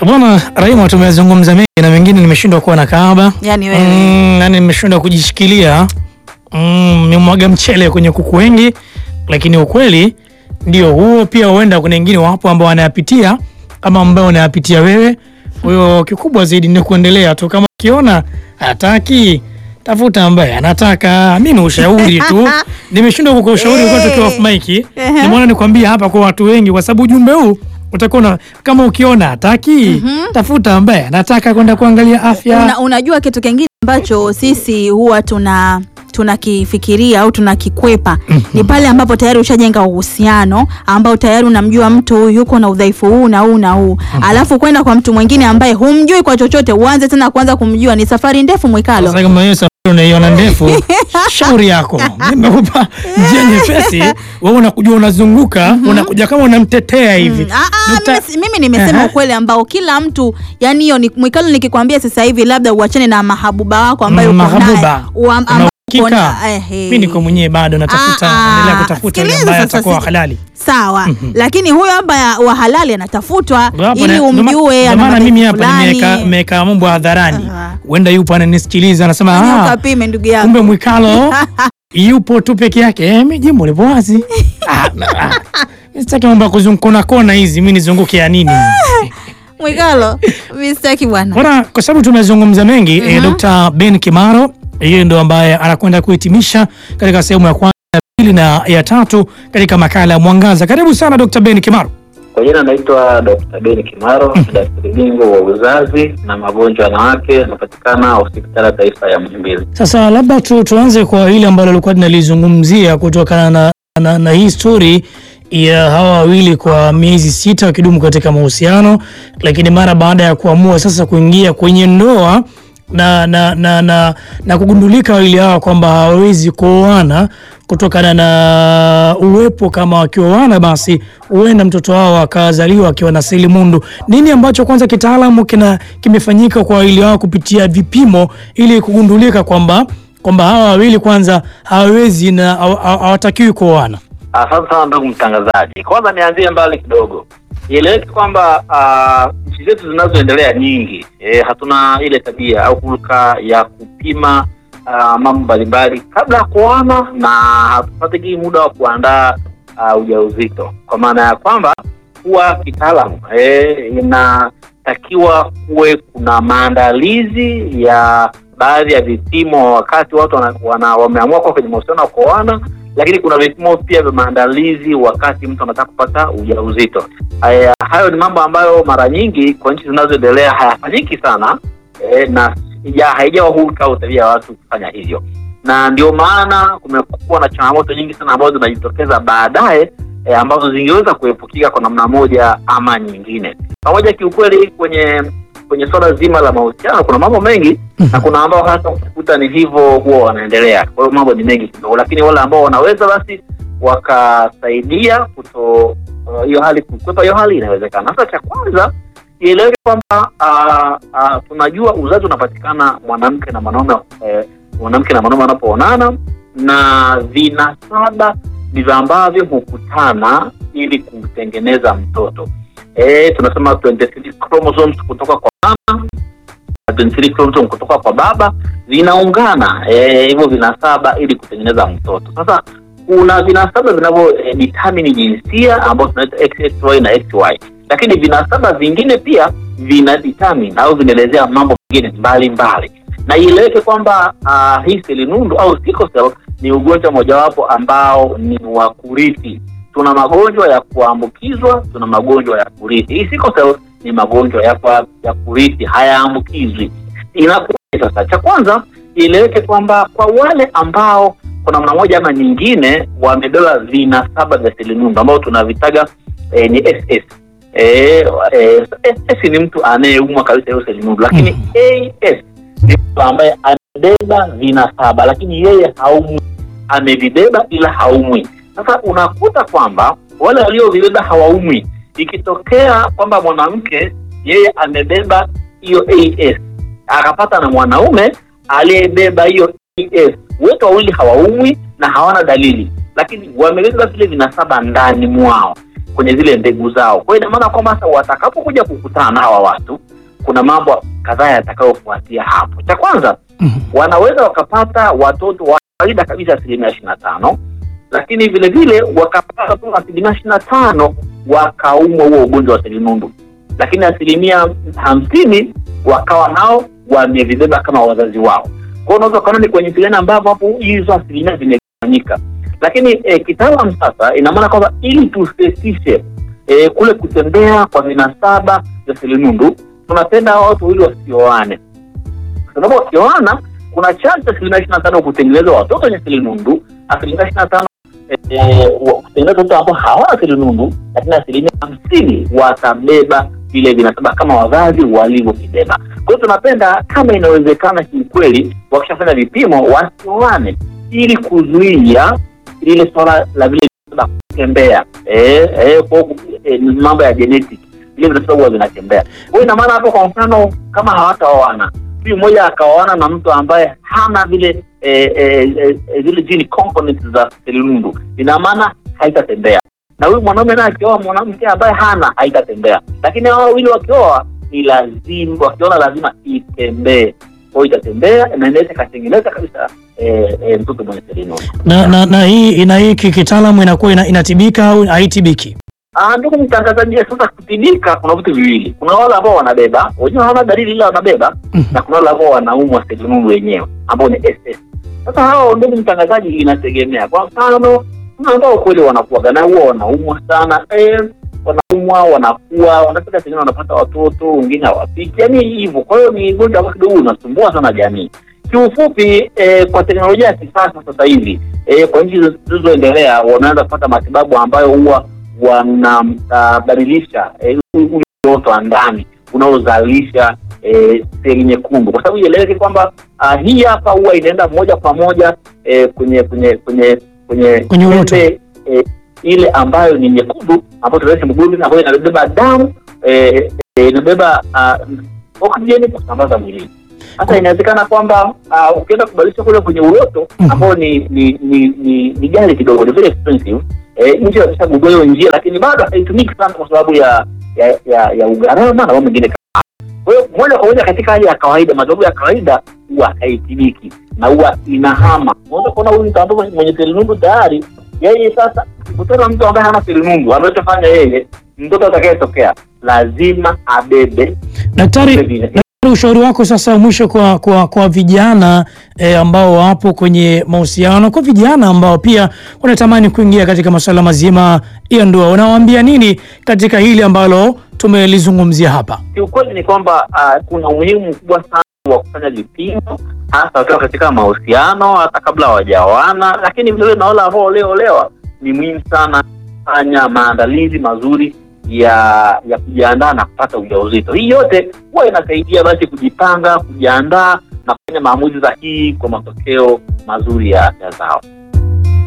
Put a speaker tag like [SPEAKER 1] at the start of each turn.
[SPEAKER 1] Bwana Raima, tumezungumza mengi na mengine nimeshindwa kuwa na kahaba,
[SPEAKER 2] Yani wewe.
[SPEAKER 1] mm, yani nimeshindwa kujishikilia mm, nimwaga mchele kwenye kuku wengi, lakini ukweli ndio huo. Pia huenda kuna wengine wapo ambao wanayapitia kama ambao wanayapitia wewe. Kwa hiyo kikubwa zaidi ni kuendelea tu, kama ukiona hataki tafuta ambaye anataka. Mi ni ushauri tu, nimeshindwa kukupa ushauri kwa tukiwa off mic. Nimeona nikwambia hapa kwa watu wengi, kwa sababu ujumbe huu utakuwa na- kama ukiona hataki tafuta ambaye anataka kwenda kuangalia afya.
[SPEAKER 2] Una, unajua kitu kingine ambacho sisi huwa tuna tunakifikiria au tunakikwepa ni pale ambapo tayari ushajenga uhusiano ambao tayari unamjua mtu huyu yuko na udhaifu huu na huu na huu, alafu kwenda kwa mtu mwingine ambaye humjui kwa chochote, uanze tena kuanza kumjua. Ni safari ndefu Mwikalo.
[SPEAKER 1] Sasa kama hiyo safari unaiona ndefu, shauri yako. Nimekupa njia nyepesi, wewe unakujua unazunguka, unakuja kama unamtetea hivi.
[SPEAKER 2] Ah, ah,
[SPEAKER 1] Nita-
[SPEAKER 2] mimi, si- mimi nimesema
[SPEAKER 1] Aha.
[SPEAKER 2] ukweli ambao kila mtu yani, hiyo ni Mwikalo, nikikwambia sasa hivi labda uachane na mahabuba wako ambayo
[SPEAKER 1] Mm,
[SPEAKER 2] uko naye
[SPEAKER 1] mahabuba.
[SPEAKER 2] Uam-
[SPEAKER 1] Una
[SPEAKER 2] ambao uko
[SPEAKER 1] uhakika?
[SPEAKER 2] na- ehe.
[SPEAKER 1] Mimi niko mwenyewe bado natafuta,
[SPEAKER 2] Ah, ah,
[SPEAKER 1] naendelea kutafuta yule
[SPEAKER 2] sikiliza
[SPEAKER 1] ambaye
[SPEAKER 2] sasa,
[SPEAKER 1] atakuwa
[SPEAKER 2] si-
[SPEAKER 1] halali.
[SPEAKER 2] Sawa, lakini huyo hapa wa halali anatafutwa
[SPEAKER 1] Hapo
[SPEAKER 2] ili
[SPEAKER 1] na- ndo ma-
[SPEAKER 2] umjue
[SPEAKER 1] ndo
[SPEAKER 2] ana
[SPEAKER 1] maana mimi
[SPEAKER 2] madhaifu
[SPEAKER 1] hapa nimeweka
[SPEAKER 2] fulani.
[SPEAKER 1] nimeweka mambo hadharani.
[SPEAKER 2] Aha.
[SPEAKER 1] Huenda yupo ananisikiliza anasema
[SPEAKER 2] Yaani
[SPEAKER 1] ah,
[SPEAKER 2] ukapime ndugu yako.
[SPEAKER 1] kumbe Mwikalo yupo tu peke yake. Eh, mimi jimbo lipo wazi. Ah, na- ah. Mimi Sitaki mambo ya kuzungukona kona hizi, mimi nizunguke ya nini?
[SPEAKER 2] Mwikalo, mimi sitaki bwana.
[SPEAKER 1] Bwana, kwa sababu tumezungumza mengi eh, Dr. Ben Kimaro yeye ndo ambaye anakwenda kuhitimisha katika sehemu ya kwanza, ya pili na ya tatu katika makala ya Mwangaza. Karibu sana Dr. Ben Kimaro.
[SPEAKER 3] Kwa jina naitwa Dr. Ben Kimaro, daktari bingwa wa uzazi na magonjwa ya wanawake, anapatikana hospitali ya taifa ya Muhimbili.
[SPEAKER 1] Sasa labda tu, tuanze kwa ile ambalo lilikuwa tunalizungumzia kutokana na, na, na hii story ya hawa wawili kwa miezi sita wakidumu katika mahusiano, lakini mara baada ya kuamua sasa kuingia kwenye ndoa na, na, na, na, na kugundulika wawili hawa kwamba hawawezi kuoana kutokana na uwepo kama wakioana basi huenda mtoto wao akazaliwa akiwa na selimundu. Nini ambacho kwanza kitaalamu kina kimefanyika kwa wawili hao kupitia vipimo ili kugundulika kwamba kwamba hawa wawili kwanza hawawezi na hawa- hawa- hawatakiwi kuoana?
[SPEAKER 3] Asante sana ndugu mtangazaji. Kwanza nianzie mbali kidogo, ieleweke kwamba ah, nchi zetu zinazoendelea nyingi eh, hatuna ile tabia au hulka ya kupima ah, mambo mbalimbali kabla ya kuoana na hatupatiki muda wa kuandaa ah, ujauzito, kwa maana ya kwamba kuwa kitaalamu eh, inatakiwa kuwe kuna maandalizi ya baadhi ya vipimo wakati watu wana, wana, wameamua kuwa kwenye mahusiano ya kuoana lakini kuna vipimo pia vya maandalizi wakati mtu anataka kupata ujauzito. Haya, hayo ni mambo ambayo mara nyingi kwa nchi zinazoendelea hayafanyiki sana e, na ya haijawa hulka au tabia ya watu kufanya hivyo, na ndio maana kumekuwa na changamoto nyingi sana ambazo zinajitokeza baadaye e, ambazo zingeweza kuepukika kwa namna moja ama nyingine. Pamoja kiukweli, kwenye kwenye swala zima la mahusiano kuna mambo mengi na kuna ambao hata ukikuta ni hivyo huwa wanaendelea. Kwa hiyo mambo ni mengi kidogo, lakini wale ambao wanaweza basi wakasaidia kuto uh, hiyo hali kukwepa hiyo hali inawezekana. Sasa cha kwanza ieleweke kwamba uh, uh, tunajua uzazi unapatikana mwanamke na mwanaume eh, mwanamke na mwanaume wanapoonana na vinasaba ndivyo ambavyo hukutana ili kutengeneza mtoto. Eh, tunasema 23 chromosomes kutoka kwa mama 23 chromosome kutoka kwa baba vinaungana eh, hivyo vinasaba ili kutengeneza mtoto. Sasa kuna vinasaba vinavyo eh, determine jinsia ambayo tunaita XXY na XY, lakini vinasaba vingine pia vina determine au vinaelezea mambo mengine mbalimbali, na ieleweke kwamba uh, hii selinundu au sickle cell ni ugonjwa mojawapo ambao ni wa kurithi. Tuna magonjwa ya kuambukizwa, tuna magonjwa ya kurithi. Hii sickle cell ni magonjwa ya, kwa, ya kurithi, hayaambukizwi. Inakuwa sasa, cha kwanza ieleweke kwamba kwa wale ambao kwa namna moja ama nyingine wamebeba vinasaba vya selinundu ambao tunavitaga eh, ni SS. Eh, eh, SS ni mtu anayeumwa kabisa hiyo selinundu, lakini AS ni mtu ambaye amebeba vinasaba lakini yeye haumwi, amevibeba ila haumwi. Sasa unakuta kwamba wale waliovibeba hawaumwi. Ikitokea kwamba mwanamke yeye amebeba hiyo AS akapata na mwanaume aliyebeba hiyo AS, wote wawili hawaumwi na hawana dalili, lakini wamebeba vile vinasaba ndani mwao. kwenye zile mbegu zao. Kwa hiyo ina maana kwamba sasa watakapokuja kukutana na hawa watu, kuna mambo kadhaa yatakayofuatia hapo. Cha kwanza
[SPEAKER 1] Mhm.
[SPEAKER 3] wanaweza wakapata watoto wa kawaida kabisa asilimia ishirini na tano lakini vile vile wakapata tu asilimia ishirini na tano wakaumwa huo ugonjwa wa selinundu, lakini asilimia hamsini wakawa nao wamevibeba kama wazazi wao. Kwa hiyo unaweza ukaona ni kwenye vilena ambavyo hapo hizo asilimia zimegawanyika, lakini eh, kitaalam sasa ina maana kwamba ili tusesishe eh, kule kutembea kwa vinasaba vya selinundu, tunapenda hawa watu wawili wasioane kwa sababu wakioana kuna chance asilimia ishirini na tano kutengeneza watoto wenye selinundu, asilimia ishirini na tano eh, wa- kutengeneza watoto ambao hawana selinundu, lakini asilimia hamsini watabeba vile vinasaba kama wazazi walivyovibeba. Kwa hiyo tunapenda kama inawezekana, kiukweli, wakishafanya vipimo wasioane, ili kuzuia lile swala la vile vinasaba kutembea, eh, eh, kwa hiyo, eh, ni mambo ya genetic, vile vinasaba huwa vinatembea. Kwa hiyo ina maana hapo, kwa mfano, kama hawataoana huyu mmoja akaoana na mtu ambaye hana vile eh, eh, eh, zile gene components za selinundu, ina maana haitatembea, na huyu mwanaume naye akioa mwanamke ambaye hana haitatembea. Lakini hao wawili wakioa ni lazima, wakiona lazima itembee, kwa hiyo itatembea na inaweza ikatengeneza kabisa eh, eh, mtoto mwenye selinundu.
[SPEAKER 1] na, na, na hii ina hii kitaalamu inakuwa ina, inatibika au haitibiki?
[SPEAKER 3] Ah, ndugu mtangazaji, sasa kutibika kuna vitu viwili. Kuna wale ambao wanabeba wenyewe hawana dalili ila wanabeba
[SPEAKER 1] Mhm.
[SPEAKER 3] na kuna wale ambao wanaumwa selinundu wenyewe ambao ni SS. Sasa hao, ndugu mtangazaji, inategemea. Kwa mfano, kuna ambao kweli wanakuwaga na huwa wanaumwa sana eh, wanaumwa wanakuwa wanafika sengine wanapata watoto wengine hawafiki, yaani hivyo. Kwa hiyo ni ugonjwa ambao kidogo unasumbua sana jamii. Kiufupi eh, kwa teknolojia ya kisasa sasa hivi eh, kwa nchi zilizoendelea wanaanza kupata matibabu ambayo huwa wanabadilisha eh, ule uoto wa ndani unaozalisha eh, seli nyekundu, kwa sababu ieleweke kwamba ah, hii hapa huwa inaenda moja kwa moja eh, kwenye kwenye kwenye kwenye
[SPEAKER 1] Kwenye uoto.
[SPEAKER 3] pembe, eh, ile ambayo ni nyekundu ambayo tunaita hemoglobin ambayo inabeba damu eh, eh, inabeba ah, oksijeni kusambaza mwilini. Sasa inawezekana kwamba ah, ukienda kubadilisha kule kwenye uoto
[SPEAKER 1] Mhm.
[SPEAKER 3] ambao ni ni ni ni, ni ghali kidogo, ni very expensive eh, nchi wameshagundua hiyo njia, lakini bado haitumiki sana kwa sababu ya ya ya, ya ugharama na mambo mengine kama hayo. Kwa hiyo moja kwa moja katika hali ya kawaida, matibabu ya kawaida huwa haitibiki na huwa inahama. Unaweza kuona huyu mtu ambaye mwenye selinundu tayari yeye sasa kutana mtu ambaye hana selinundu, anachofanya yeye, mtoto atakayetokea lazima abebe
[SPEAKER 1] Daktari,
[SPEAKER 3] vile vile.
[SPEAKER 1] daktari, ushauri wako sasa mwisho kwa kwa, kwa vijana eh, ambao wapo kwenye mahusiano, kwa vijana ambao pia wanatamani kuingia katika masuala mazima ya ndoa, unawaambia nini katika hili ambalo tumelizungumzia hapa?
[SPEAKER 3] Kiukweli ni kwamba uh, kuna umuhimu mkubwa sana wa kufanya vipimo hasa wakiwa katika mahusiano, hata kabla hawajaoana, lakini vilevile na wale ambao walioolewa, ni muhimu sana kufanya maandalizi mazuri ya ya kujiandaa na kupata ujauzito. Hii yote huwa inasaidia basi kujipanga, kujiandaa na kufanya maamuzi sahihi kwa matokeo mazuri ya afya zao.